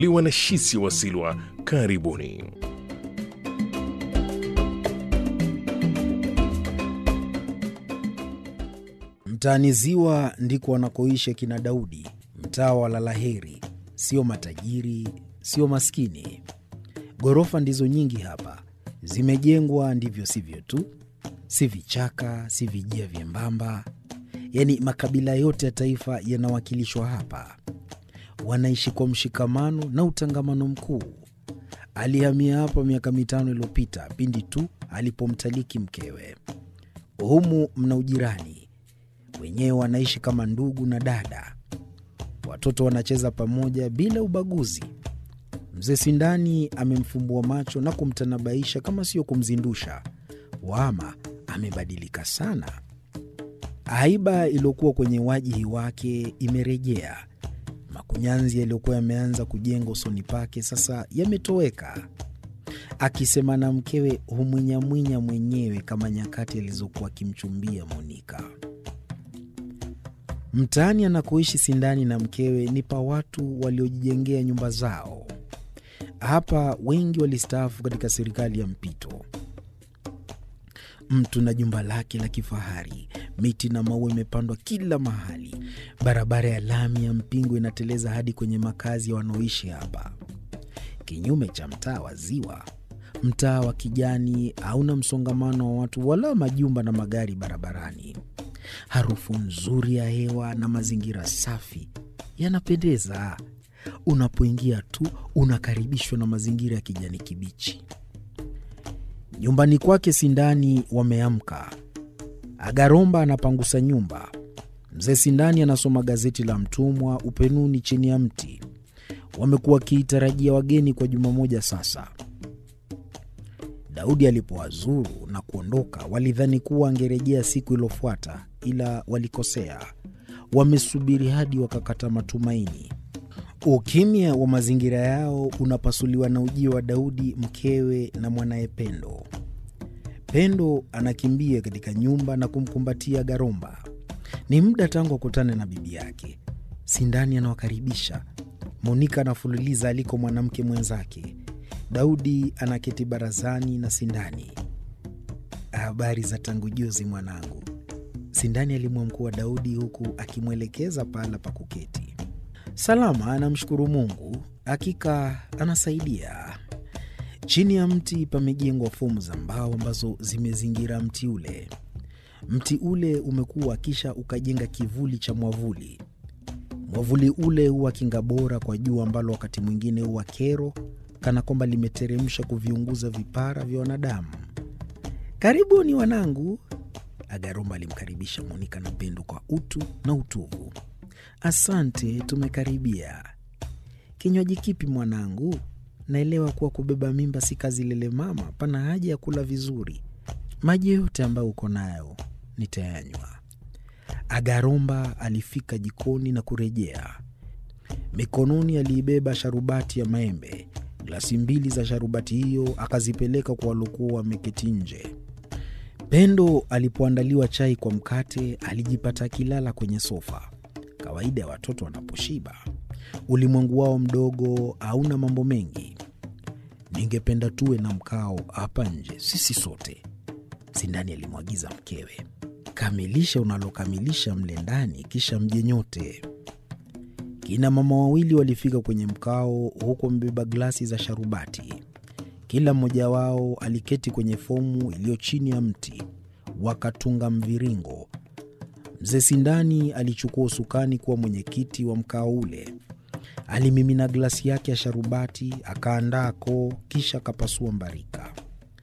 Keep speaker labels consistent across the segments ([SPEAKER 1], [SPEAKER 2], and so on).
[SPEAKER 1] liwa na Shisi Wasilwa. Karibuni.
[SPEAKER 2] Mtaani Ziwa ndiko wanakoishi akina Daudi, mtaa wa Lalaheri. Sio matajiri, sio maskini. Ghorofa ndizo nyingi hapa, zimejengwa ndivyo sivyo tu, si vichaka, si vijia vyembamba. Yaani makabila yote ya taifa yanawakilishwa hapa. Wanaishi kwa mshikamano na utangamano mkuu. Alihamia hapa miaka mitano iliyopita pindi tu alipomtaliki mkewe. Humu mna ujirani, wenyewe wanaishi kama ndugu na dada. Watoto wanacheza pamoja bila ubaguzi. Mzee Sindani amemfumbua macho na kumtanabaisha kama sio kumzindusha. Wama amebadilika sana. Haiba iliyokuwa kwenye wajihi wake imerejea. Makunyanzi yaliyokuwa yameanza kujenga usoni pake sasa yametoweka. Akisema na mkewe humwinyamwinya mwenyewe kama nyakati alizokuwa akimchumbia Monika. Mtaani anakoishi Sindani na mkewe ni pa watu waliojijengea nyumba zao. Hapa wengi walistaafu katika serikali ya mpito. Mtu na jumba lake la kifahari, miti na maua imepandwa kila mahali. Barabara ya lami ya mpingo inateleza hadi kwenye makazi ya wanaoishi hapa. Kinyume cha mtaa wa Ziwa, mtaa wa kijani hauna msongamano wa watu wala majumba na magari barabarani. Harufu nzuri ya hewa na mazingira safi yanapendeza. Unapoingia tu unakaribishwa na mazingira ya kijani kibichi. Nyumbani kwake Sindani wameamka. Agaromba anapangusa nyumba. Mzee Sindani anasoma gazeti la Mtumwa upenuni chini ya mti. Wamekuwa wakiitarajia wageni kwa juma moja sasa. Daudi alipowazuru na kuondoka, walidhani kuwa angerejea siku iliyofuata, ila walikosea. Wamesubiri hadi wakakata matumaini. Ukimya wa mazingira yao unapasuliwa na ujio wa Daudi, mkewe na mwanaye Pendo. Pendo anakimbia katika nyumba na kumkumbatia Garomba. Ni muda tangu akutane na bibi yake. Sindani anawakaribisha. Monika anafululiza aliko mwanamke mwenzake. Daudi anaketi barazani na Sindani. Habari za tangu juzi mwanangu, Sindani alimwamkua Daudi huku akimwelekeza pahala pa kuketi. Salama, anamshukuru Mungu, hakika anasaidia. Chini ya mti pamejengwa fomu za mbao ambazo zimezingira mti ule. Mti ule umekuwa kisha ukajenga kivuli cha mwavuli. Mwavuli ule huwa kinga bora kwa jua ambalo wakati mwingine huwa kero, kana kwamba limeteremsha kuviunguza vipara vya wanadamu. Karibuni wanangu, Agaromba alimkaribisha Monika na Pendo kwa utu na utuvu. Asante, tumekaribia. Kinywaji kipi mwanangu? Naelewa kuwa kubeba mimba si kazi lele mama, pana haja ya kula vizuri. Maji yote ambayo uko nayo nitayanywa. Agaromba alifika jikoni na kurejea. Mikononi aliibeba sharubati ya maembe. Glasi mbili za sharubati hiyo akazipeleka kwa waliokuwa wameketi nje. Pendo alipoandaliwa chai kwa mkate, alijipata akilala kwenye sofa. Kawaida ya watoto wanaposhiba, ulimwengu wao mdogo hauna mambo mengi. Ningependa tuwe na mkao hapa nje, sisi sote, Sindani alimwagiza mkewe. Kamilisha unalokamilisha mle ndani, kisha mje nyote. Kina mama wawili walifika kwenye mkao, huku wamebeba glasi za sharubati. Kila mmoja wao aliketi kwenye fomu iliyo chini ya mti, wakatunga mviringo. Mzee Sindani alichukua usukani kuwa mwenyekiti wa mkao ule. Alimimina glasi yake ya sharubati, akaandaa koo, kisha akapasua mbarika.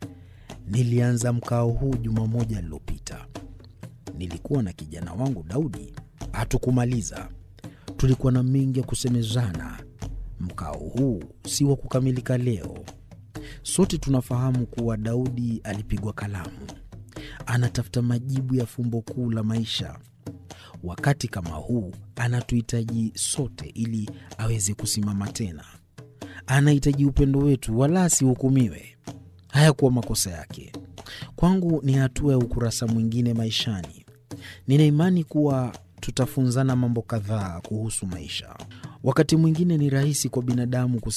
[SPEAKER 2] Nilianza mkao huu juma moja lililopita. Nilikuwa na kijana wangu Daudi, hatukumaliza. Tulikuwa na mengi ya kusemezana. Mkao huu si wa kukamilika leo. Sote tunafahamu kuwa Daudi alipigwa kalamu, anatafuta majibu ya fumbo kuu la maisha. Wakati kama huu anatuhitaji sote ili aweze kusimama tena. Anahitaji upendo wetu, wala asihukumiwe. Hayakuwa makosa yake. Kwangu ni hatua ya ukurasa mwingine maishani. Nina imani kuwa tutafunzana mambo kadhaa kuhusu maisha. Wakati mwingine ni rahisi kwa binadamu